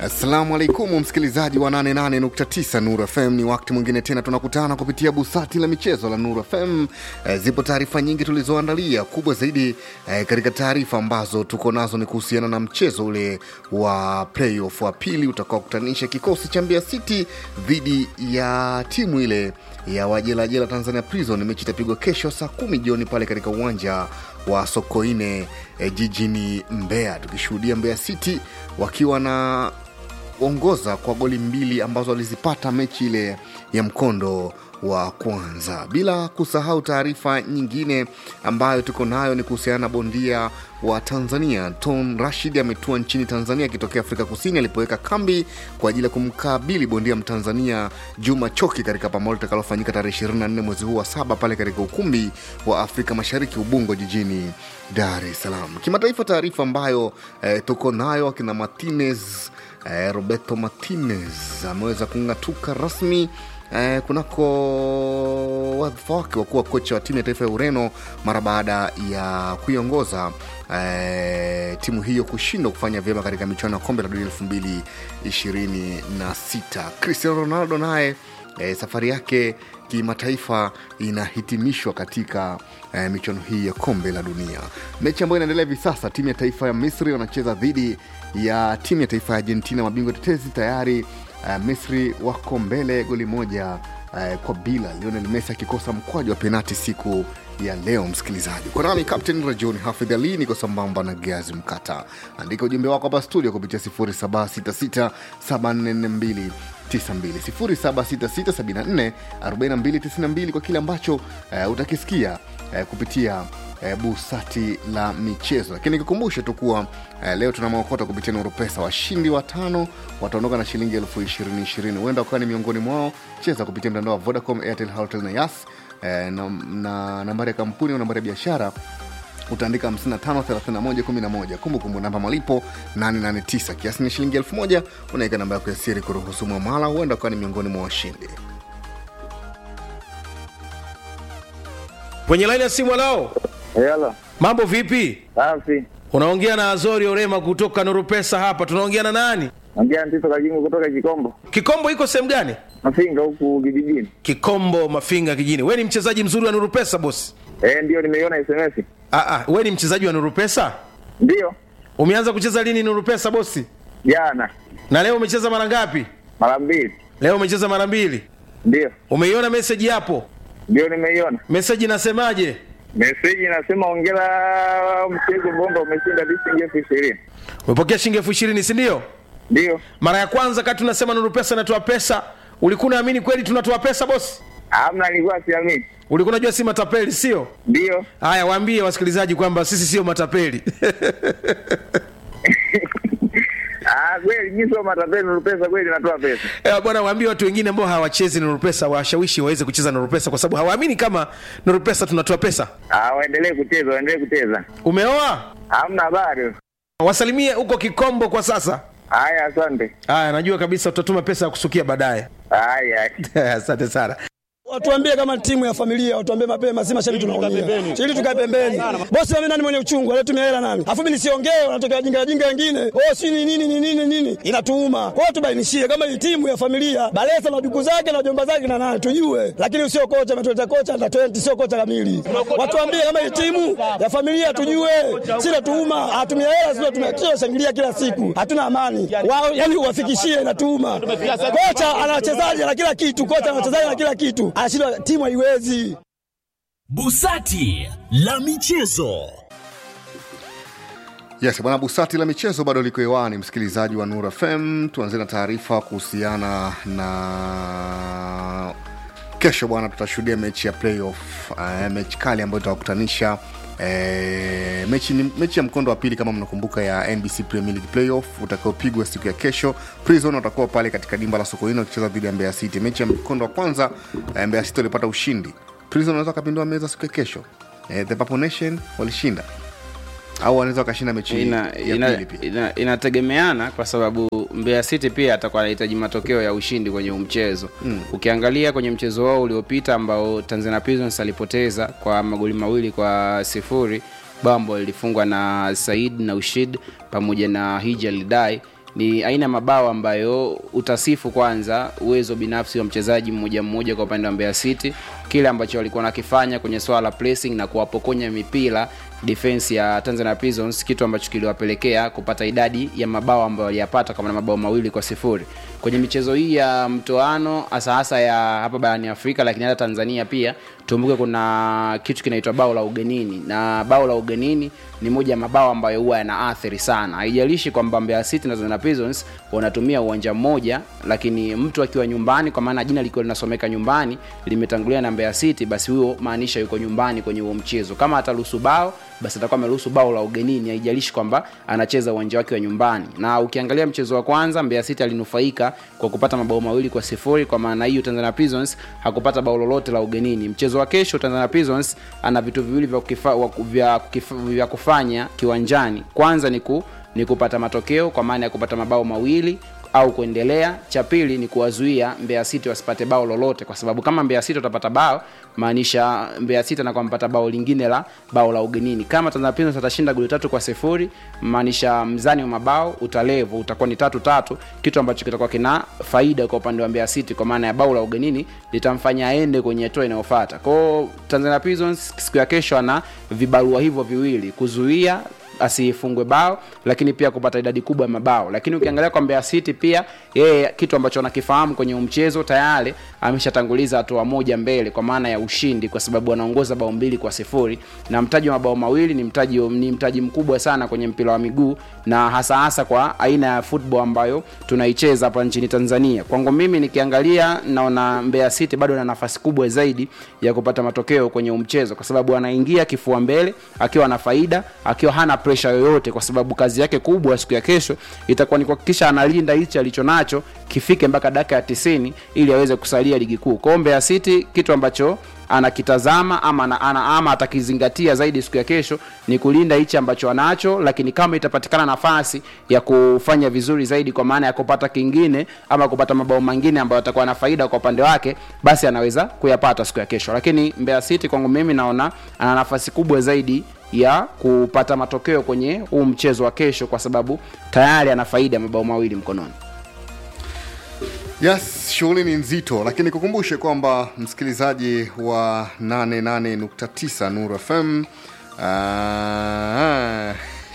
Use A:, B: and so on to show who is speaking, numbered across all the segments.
A: Assalamu alaikum msikilizaji wa 88.9 Nuru FM. Ni wakati mwingine tena tunakutana kupitia busati la michezo la Nuru FM. E, zipo taarifa nyingi tulizoandalia. Kubwa zaidi e, katika taarifa ambazo tuko nazo ni kuhusiana na mchezo ule wa playoff wa pili utakaokutanisha kikosi cha Mbeya City dhidi ya timu ile ya wajelajela Tanzania Prison. Mechi itapigwa kesho saa kumi jioni pale katika uwanja wa Sokoine e, jijini Mbeya, tukishuhudia Mbeya City wakiwa na ongoza kwa goli mbili ambazo walizipata mechi ile ya mkondo wa kwanza. Bila kusahau taarifa nyingine ambayo tuko nayo ni kuhusiana na bondia wa Tanzania Ton Rashid ametua nchini Tanzania akitokea Afrika Kusini alipoweka kambi kwa ajili ya kumkabili bondia Mtanzania Juma Choki katika pambano litakalofanyika tarehe 24 mwezi huu wa saba pale katika ukumbi wa Afrika Mashariki Ubungo jijini Dar es Salaam. Kimataifa, taarifa ambayo eh, tuko nayo akina Martinez eh, Roberto Martinez ameweza kung'atuka rasmi eh, kunako wadhifa wake wa kuwa kocha wa timu ya taifa ya Ureno mara baada ya kuiongoza eh, timu hiyo kushindwa kufanya vyema katika michuano ya kombe la dunia elfu mbili ishirini na sita. Cristiano Ronaldo naye eh, safari yake kimataifa inahitimishwa katika eh, michuano hii ya kombe la dunia. Mechi ambayo inaendelea hivi sasa, timu ya taifa ya Misri wanacheza dhidi ya timu ya taifa ya Argentina, mabingwa tetezi tayari. Uh, Misri wako mbele goli moja uh, kwa bila, Lionel Messi akikosa mkwaju wa penati siku ya leo. Msikilizaji, kwa nami Captain Rajoni Hafidh Ali, niko sambamba na Gazi Mkata. Andika ujumbe wako hapa studio kupitia 0766744292 0766744292 kwa kile ambacho uh, utakisikia uh, kupitia uh, busati la michezo. Lakini nikukumbushe tu kuwa uh, leo tuna maokota kupitia Nuru Pesa. Washindi watano wataondoka na shilingi elfu ishirini ishirini. Huenda ukawa ni miongoni mwao. Cheza kupitia mtandao wa Vodacom, Airtel, Halotel na Yas eh, na, na nambari ya kampuni au nambari ya biashara utaandika 553111 kumbukumbu namba malipo 889 kiasi ni shilingi 1000 unaweka namba yako ya siri kuruhusu mwamala huenda ukawa ni miongoni mwa washindi
B: kwenye laini ya simu alao
C: Yala,
B: mambo vipi
C: safi.
B: unaongea na azori orema kutoka nurupesa hapa tunaongea na nani
C: Ongea Ntito Kajingu kutoka Kikombo,
B: kikombo iko sehemu gani
C: Mafinga huku kijijini.
B: kikombo mafinga kijini we ni mchezaji mzuri wa nurupesa bosi
C: Eh, ndio nimeiona SMS.
B: Aa, we ni mchezaji wa nurupesa
C: Ndio,
B: umeanza kucheza lini nurupesa bosi
C: jana
B: na leo umecheza mara ngapi
C: mara mbili.
B: leo umecheza mara mbili
C: Ndio,
B: umeiona meseji hapo
C: ndio nimeiona
B: meseji inasemaje
C: meseji. Inasema ongera mchezo bomba umeshinda shilingi elfu ishirini.
B: umepokea shilingi elfu ishirini sindio
C: Ndio,
B: mara ya kwanza kati tunasema nurupesa inatoa pesa ulikuwa unaamini kweli tunatoa pesa bosi
C: amna, nilikuwa siamini.
B: ulikuwa unajua si matapeli sio
C: Ndio,
B: haya waambie wasikilizaji kwamba sisi sio matapeli
C: ah, kweli mimi sio matapeli, Nurupesa kweli natoa pesa.
B: Eh, bwana waambie watu wengine ambao hawachezi nurupesa washawishi waweze kucheza nurupesa kwa sababu hawaamini kama nurupesa tunatoa pesa
C: Ah, waendelee kucheza, waendelee kucheza.
B: umeoa
C: Hamna habari.
B: wasalimie huko kikombo kwa sasa
C: Haya, asante.
B: haya najua kabisa utatuma pesa ya kusukia baadaye
C: Haya.
B: asante sana
D: Watuambie kama timu ya familia, watuambie mapema, si mashabiki tunaumia. Ili tukae pembeni. Bosi mimi nani mwenye uchungu, alitumia hela nani? Afu mimi nisiongee, wanatokea wajinga wajinga wengine. Oh, si ni nini ni nini nini? Inatuuma. Kwa hiyo tubainishie kama hii timu ya familia, Balesa na duku zake na jomba zake na nani tujue. Lakini sio kocha ametuleta kocha na 20 sio kocha kamili. Watuambie kama hii timu ya familia tujue. Si natuuma, atumia hela sio tumia kila shangilia kila siku. Hatuna amani. Wao yani uwafikishie inatuuma. Kocha ana wachezaji na kila kitu, kocha ana wachezaji na kila kitu. Anashindwa timu haiwezi.
E: Busati la michezo.
A: yes bwana busati la michezo bado liko hewani msikilizaji wa nur fm tuanzie na taarifa kuhusiana na kesho bwana tutashuhudia mechi ya playoff uh, mechi kali ambayo itawakutanisha E, mechi, ni- mechi ya mkondo wa pili kama mnakumbuka ya nbc premier league playoff utakaopigwa siku ya kesho prison watakuwa pale katika dimba la sokoino wakicheza dhidi ya mbeya city mechi ya mkondo wa kwanza e, mbeya city walipata ushindi prison wanaweza wakapindua meza siku ya kesho e, the Purple nation walishinda au wanaweza wakashinda mechi
F: ina,
A: ya
F: ina,
A: pili pia
F: ina, inategemeana kwa sababu Mbeya City pia atakuwa anahitaji matokeo ya ushindi kwenye huu mchezo mm. Ukiangalia kwenye mchezo wao uliopita ambao Tanzania Prisons alipoteza kwa magoli mawili kwa sifuri, bao ambalo lilifungwa na Said na Ushid pamoja na Hija Lidai ni aina ya mabao ambayo utasifu kwanza uwezo binafsi wa mchezaji mmoja mmoja kwa upande wa Mbeya City, kile ambacho walikuwa nakifanya kwenye swala la pressing na kuwapokonya mipira defense ya Tanzania Prisons, kitu ambacho kiliwapelekea kupata idadi ya mabao ambayo waliyapata kama na mabao mawili kwa sifuri kwenye michezo hii ya mtoano, hasa hasa ya hapa barani Afrika, lakini hata Tanzania pia. Tumbuke kuna kitu kinaitwa bao la ugenini, na bao la ugenini ni moja ya mabao ambayo huwa yanaathiri sana. Haijalishi kwamba Mbeya City na Tanzania Prisons wanatumia uwanja mmoja, lakini mtu akiwa nyumbani, kwa maana jina likiwa linasomeka nyumbani limetangulia na Mbeya City, basi huyo maanisha yuko nyumbani kwenye huo mchezo. Kama ataruhusu bao, basi atakuwa ameruhusu bao la ugenini, haijalishi kwamba anacheza uwanja wake wa nyumbani. Na ukiangalia mchezo wa kwanza, Mbeya City alinufaika kwa kupata mabao mawili kwa sifuri. Kwa maana hiyo, Tanzania Prisons hakupata bao lolote la ugenini. Mchezo wa kesho, Tanzania Prisons ana vitu viwili vya, kukifa, wa- vya, kukifa, vya kufanya kiwanjani. Kwanza ni, ku, ni kupata matokeo kwa maana ya kupata mabao mawili au kuendelea. Cha pili ni kuwazuia Mbeya City wasipate bao lolote, kwa sababu kama Mbeya City watapata bao, maanisha Mbeya City anakuwa mpata bao lingine la bao la ugenini. Kama Tanzania Prisons atashinda goli tatu kwa sifuri, maanisha mzani wa mabao utalevu, utakuwa ni tatu tatu, kitu ambacho kitakuwa kina faida kwa upande wa Mbeya City, kwa maana ya bao la ugenini litamfanya aende kwenye hatua inayofuata. Kwa hiyo Tanzania Prisons siku ya kesho ana vibarua hivyo viwili, kuzuia asifungwe bao lakini pia kupata idadi kubwa ya mabao lakini ukiangalia kwa Mbeya City pia yeye kitu ambacho anakifahamu kwenye mchezo tayari ameshatanguliza hatua moja mbele kwa maana ya ushindi kwa sababu anaongoza bao mbili kwa sifuri na mtaji wa mabao mawili ni mtaji ni mtaji mkubwa sana kwenye mpira wa miguu na hasa hasa kwa aina ya football ambayo tunaicheza hapa nchini Tanzania kwangu mimi nikiangalia naona Mbeya City bado na nafasi kubwa zaidi ya kupata matokeo kwenye mchezo kwa sababu anaingia kifua mbele akiwa na faida akiwa hana pressure yoyote kwa sababu kazi yake kubwa siku ya kesho itakuwa ni kuhakikisha analinda hichi alicho nacho kifike mpaka dakika ya 90 ili aweze kusalia ligi kuu. Kwa hiyo Mbeya City kitu ambacho anakitazama ama, ana, ana, ama atakizingatia zaidi siku ya kesho ni kulinda hichi ambacho anacho, lakini kama itapatikana nafasi ya kufanya vizuri zaidi, kwa maana ya kupata kingine ama kupata mabao mengine ambayo atakuwa na faida kwa upande wake, basi anaweza kuyapata siku ya kesho. Lakini Mbeya City kwangu mimi naona ana nafasi kubwa zaidi ya kupata matokeo kwenye huu mchezo wa kesho, kwa sababu tayari ana faida ya mabao mawili mkononi.
A: Yes, shughuli ni nzito, lakini kukumbushe kwamba msikilizaji wa 88.9 Nuru FM ah,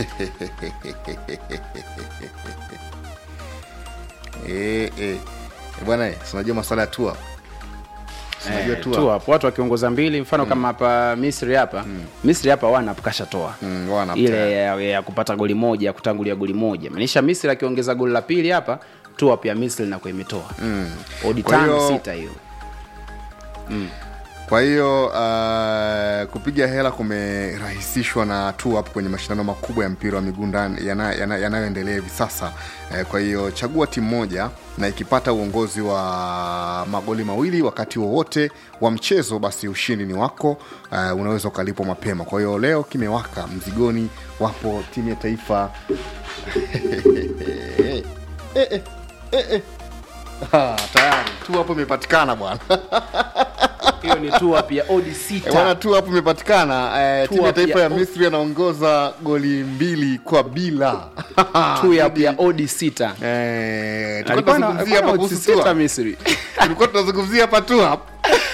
A: eh, eh. Bwana, eh, si unajua maswala ya tua
F: Eh, tu hapo watu wakiongoza mbili mfano kama hapa Misri hapa Misri hapa wana kashatoa
A: Mm, wana
F: ile ya, ya kupata goli moja ya kutangulia goli moja maanisha Misri akiongeza goli la pili hapa tu pia Misri inakuwa imetoa mm. odi
A: Kwa
F: tano
A: hiyo-
F: sita hiyo
A: Kwa hiyo uh, kupiga hela kumerahisishwa na tu hapo kwenye mashindano makubwa ya mpira wa miguu ndani- yana- yana- yanayoendelea hivi sasa. Eh, kwa hiyo chagua timu moja na ikipata uongozi wa magoli mawili wakati wowote wa mchezo, basi ushindi ni wako. Uh, unaweza ukalipwa mapema. Kwa hiyo leo kimewaka mzigoni, wapo timu ya taifa eh, eh, eh, eh. Ah, tayari tu hapo imepatikana bwana.
F: hiyo ni tu pia odi
A: Eh, Bwana
F: sita
A: tu hapo imepatikana eh, timu ya
F: Tua
A: taifa ya
F: pia-
A: Misri anaongoza goli mbili kwa bila.
F: tu ya pia odi sita
A: Eh, tulikuwa
F: Alikuwa na-
A: tunazungumzia
F: alikuwa
A: hapa
F: na
A: kuhusu
F: odds sita
A: Tua.
F: Misri
A: Tulikuwa tunazungumzia hapa tu hapa.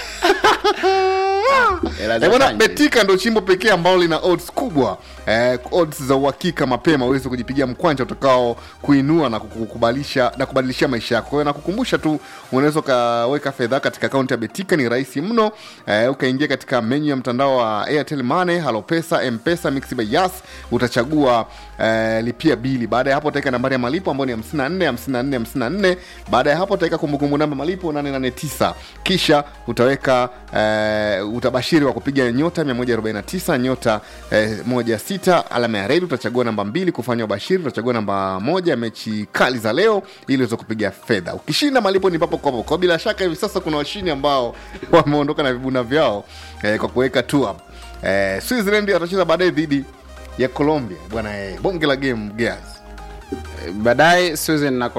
F: Hela za
A: Eh, Bwana
F: kanji.
A: Betika ndo chimbo pekee ambalo lina odds kubwa eh, odds za uhakika mapema uweze kujipigia mkwanja utakao kuinua na kukubalisha na kubadilisha maisha yako. Kwa hiyo nakukumbusha tu unaweza ukaweka fedha katika akaunti ya Betika, ni rahisi mno. Eh, ukaingia katika menyu ya mtandao wa Airtel Money, Halopesa, Mpesa, Mixx by Yas, utachagua eh, lipia bili. Baada ya hapo utaweka nambari ya malipo ambayo ni 54 54 54. Baada ya hapo utaweka kumbukumbu namba malipo 889 kisha utaweka eh, utabashiri wa kupiga nyota 149 nyota eh, moja sita alama ya redi utachagua namba mbili kufanya ubashiri utachagua namba moja mechi kali za leo ili uweze kupiga fedha ukishinda malipo ni papo kwa papo kwa bila shaka hivi sasa kuna washindi ambao wameondoka na vibuna vyao eh, kwa kuweka tu up eh, Switzerland watacheza baadaye dhidi ya Colombia bwana eh, bonge la game Gears
F: baadaye Susan na